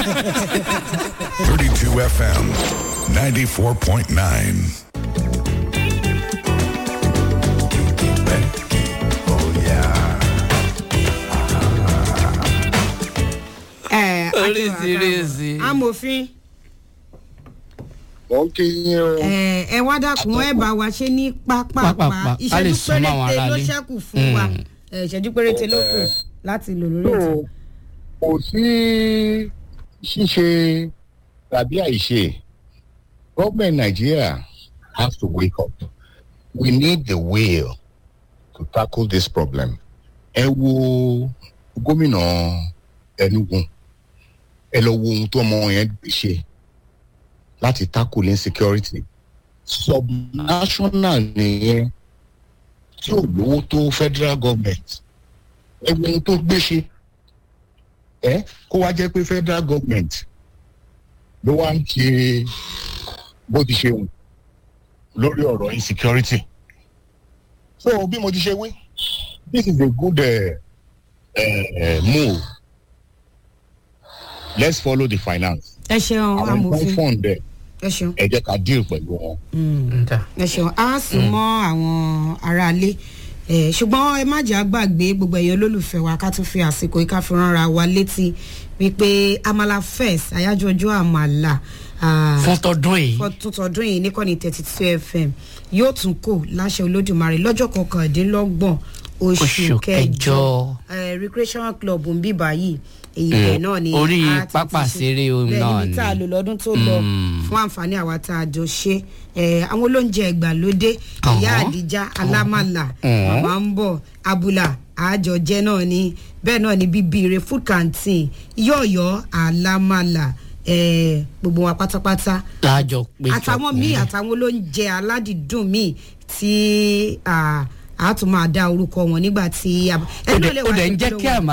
32 FM, 94.9. ẹ Oríṣiríṣi. amòfin mo ń kí yín o. ẹ ẹ wá dákun ẹ bá wa ṣe ní pápápá Pápápá, ká lè ìṣẹ́jú súnmọ́ àwọn péréte ló aráalé. ṣẹ́kù fún wa Mm. ẹ, ìṣẹ́jú péréte ló kù láti lò lórí ètò. So, kò sí ṣíṣe tàbí àìṣe government Nigeria has to wake up we need the will to tackle this problem ẹ wo gómìnà Enugu ẹ lọ wo ohun tó ọmọ yẹn ṣe láti tackle insecurity subnational nìyẹn tí ò lówó tó federal government ẹ wo ohun tó gbé ṣe ẹ kó wá jẹ́ pé federal government ló wá ń ṣe bó ti ṣe wù lórí ọ̀rọ̀ insecurity so bí mo ti ṣe wí this is a good uh, uh, move let's follow the finance ẹ ṣeun àwọn tó ń amòfin fund ẹ ẹ ṣeun ẹ jẹ́ ká deal pẹ̀lú wọn. Ǹda. ẹ ṣeun á sùn mọ́ àwọn aráalé ẹ ṣùgbọ́n ẹ má jẹ́ àgbàgbé gbogbo ẹ̀yàn olólùfẹ́ wa ká tún fi àsìkò yìí ká fi ránra wa létí wípé amala first àyájọ́ ọjọ́ àmàlà ah, fún tọdún yìí fọdún tọdún yìí níkànnì thirty two fm yóò tún kò láṣẹ olódùmarè lọ́jọ́ kọkàndínlọ́gbọ̀n oṣù Oṣù kẹjọ kẹjọ. Eh, recreation club ń bí báyìí èyí bẹ́ẹ̀ náà ni orí a ti pápá ti ṣe. ṣeré ohun Bẹ́ẹ̀ náà níbi tá a ni. lò lọ́dún tó lọ Mm. fún àǹfààní àwa tá a jọ ṣe Eh, àwọn olóúnjẹ ìgbàlódé ìyá Ọ̀hún. àdìjá alámàlà Ọ̀hún. màmá ń bọ̀ abúlà àjọjẹ náà ni bẹ́ẹ̀ náà ni bíbíire food canteen yọ̀ọ̀yọ̀ alámàlà eh, gbogbo wa pátápátá láàjọ péjọ àtàwọn míì àtàwọn olóúnjẹ aládìídùn míì tí ah, a tún máa dá orúkọ wọn nígbà tí a- ó ẹni dẹ̀ ló lè ó wá dẹ̀ ń ṣe jẹ́ polówó kí àmà